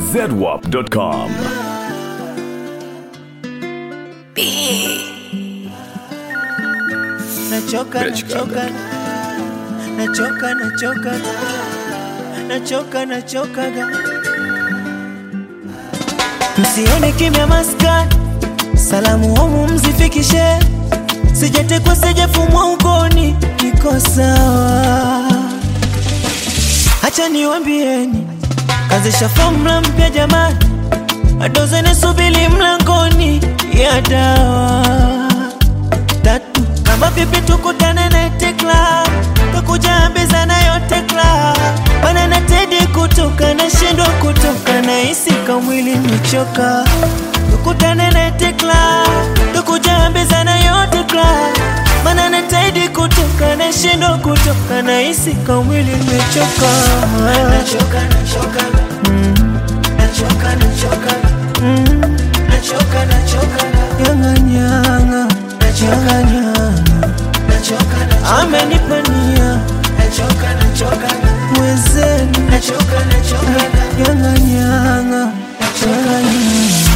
zedwap.com. Nachoka, nachoka, nachoka, nachoka, nachoka, nachoka. Msione kimya maskani, salamu homu mzifikishe, sijatekwa sijafumwa ukoni, niko sawa. Hacha niwambieni, kazisha fomula mpya jamani, adozene subili mlangoni ya dawa tatu kama vipi tukutane na tekla tukujambizana yote kla bana na tedi kutoka na shindwa kutoka na hisi kamwili mechoka tukutane na tekla tukujambizana yote kla bana na tedi kutoka na shindwa kutoka na hisi kamwili mechoka nachoka nachoka mm. nachoka nachoka mm. nachoka nachoka yanga nyanga nachoka nyanga nachoka nachoka amenipania nachoka nachoka mwezeni nachoka nachoka yanga nyanga nachoka nyanga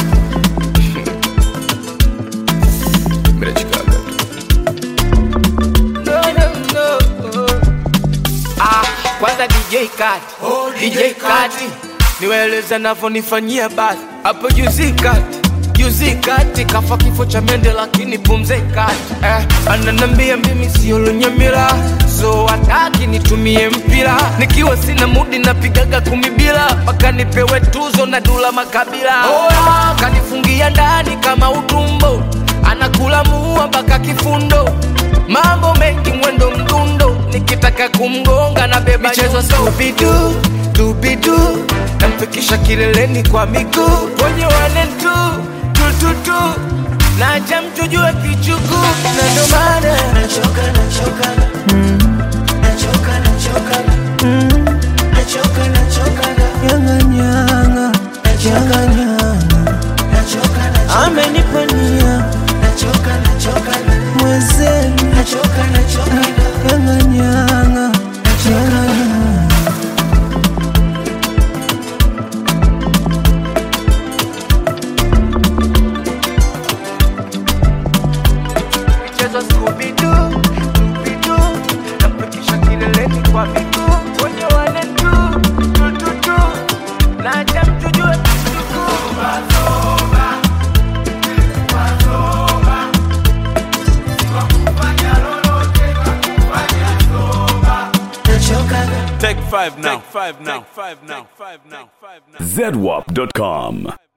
No, no, no. Ah, kwanza DJ Kati, oh, DJ Kati niwaeleza navyonifanyia basi hapo juzi kati juzi kati kafa kifo cha mende lakini pumze kati eh, ananambia mimi sio lunyamila so hataki nitumie mpira nikiwa sina mudi napigaga kumi bila mpaka nipewe tuzo na dula makabila oh, kanifungia ndani kama utumbo anakula muua mpaka kifundo mambo mengi mwendo mdundo nikitaka kumgonga na beba michezo stupidu tubidu namfikisha kileleni kwa miguu kwenye wane tu tututu naja mtujue kichuku na ndo maana nachoka nachoka mm. nachoka nachoka mm. nachoka nachoka yanga nyanga nachoka nyanga nachoka nachoka amenipania nachoka nachoka mwezeni nachoka nachoka yanga nyanga nachoka nyanga michezo skubidu tubidu namfikisha kileleni kwa miguu kwenye wane tu tututu naja mtujue kichuku nachoka Take five now. Take five now. Take five now. Take five now. Take five now. zedwap.com.